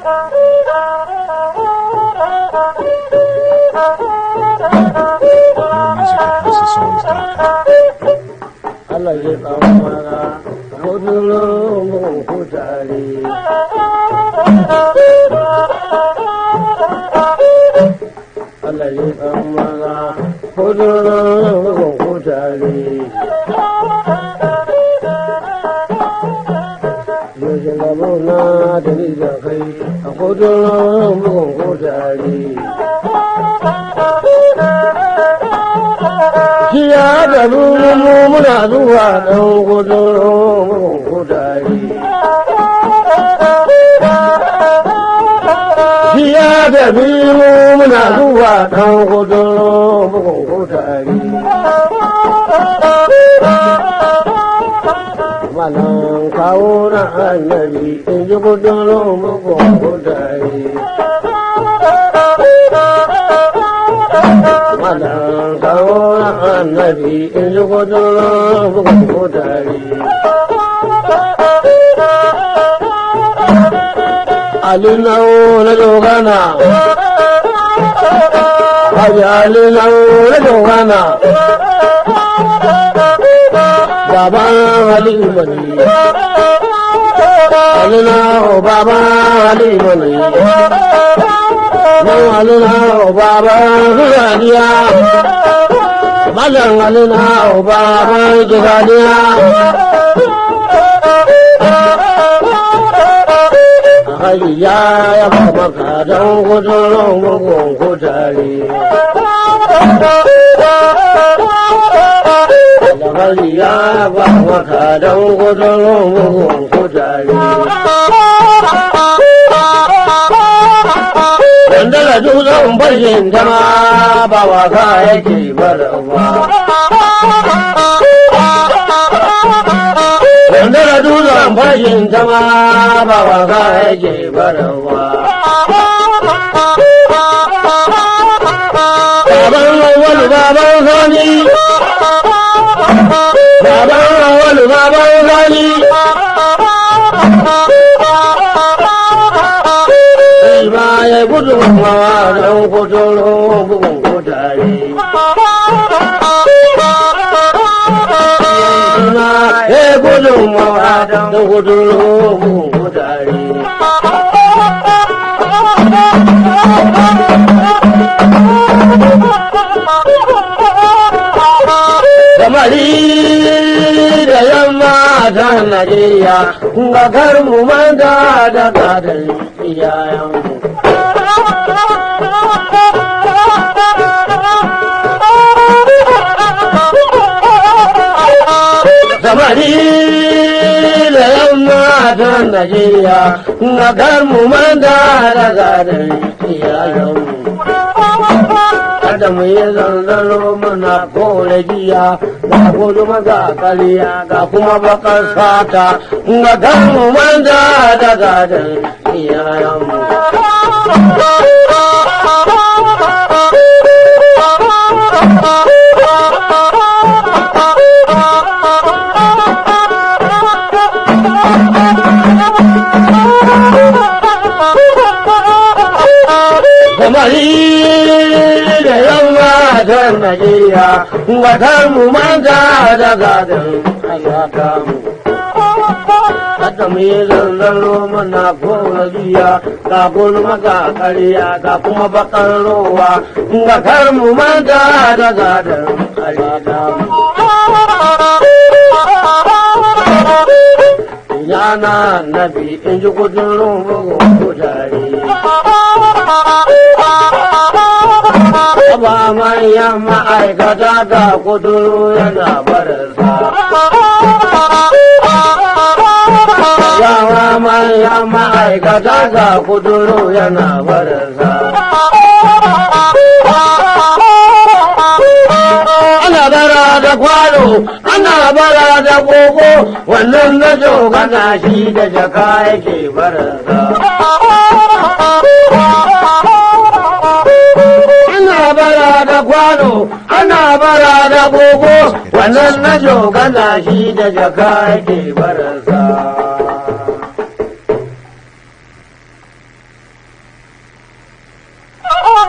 music at HouseOfSongs.com. Allah ya tsammara kudurin kutare. Allah ya tsammara kudurin kutare. Yaushe gabo na da ni da kai a kudurin kutare. Kiya da mu muna zuwa ɗan gudun kudari. Kiya da biyu muna zuwa ɗan gudun kudari. Malam kawo na annabi in ji gudun kudari. Malam kawo na annabi in ji gudun kudari. Alinau na dogana, Haji Alinau na dogana, Baban Halima ne, Alinau Baban Halima ne, Nan Alinau Baban Hulaniya, Malam Alinau Baban Jihadiya. Hajiya ya ba maka don gudun mugun kutare. Hajiya ya ba maka don gudun mugun kutare. Wanda da dutsen bashin ta ma ba wasa yake barawa. Wanda da dutsen fashin ta ma ba wasa yake barawa. Baban awwalu baban sani. Baban awwalu baban sani. Sai ba ya gudun hawa don kuturo bugun kutare. suna ya gudun mawa don gudun mutane. Samari da yamma ta Najeriya, ga kar mu manta da gadon iyayenmu. samari da yamma ta Najeriya na kar mu manta da gadon iyayenmu. Kada mu yi zanzaro muna kore giya ga kudu maza kariya ga kuma bakar sata ga kar mu manta da gadon iyayenmu. samari da yamma ta Najeriya wata mu manta da gadon ayyaka mu. Kada mu yi zanzaro mana kora biya ga gulma ga ƙarya ga kuma bakar rowa ga kar mu manta da gadon ayyaka mu. Yana nabi in ji kudin rungun kutare. ba manyan ma'aikata ga kuduru yana barasa. Yawa manyan ma'aikata ga kuduru yana barasa. Ana bara da kwano, ana bara da koko, wannan na jogana shi da jaka yake barasa. ana bara da kwano ana bara da gogo wannan na jogana shi da jaka yake baransa